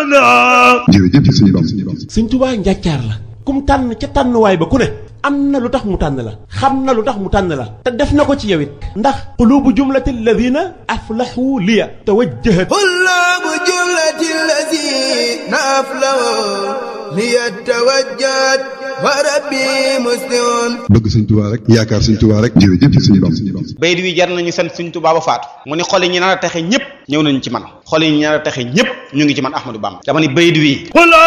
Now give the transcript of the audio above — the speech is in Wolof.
jërëjëf sëñ Bam sëñ Tuubaa njàccaar la kum tànn ca tànnuwaay ba ku ne am na lu tax mu tànn la xam na lu tax mu tànn la te def na ko ci yow it ndax qulubu jumlati alladina aflahu liya tawajjahat قلوب جملة الذين أفلحوا ليتوجد وربي مسلم bëgg sëñ Tuubaa rek yaakaar sëñ Tuubaa rek jërëjëf sëñ Bam bayit wi jar nañu sant suñ Tuubaa ba faatu mu ni xol yi ñi nar a texe ñëpp ñëw nañu ci man xol yi ñi nar a texe ñëpp ñu ngi ci man Ahmadou Bamba dama ni bayit wi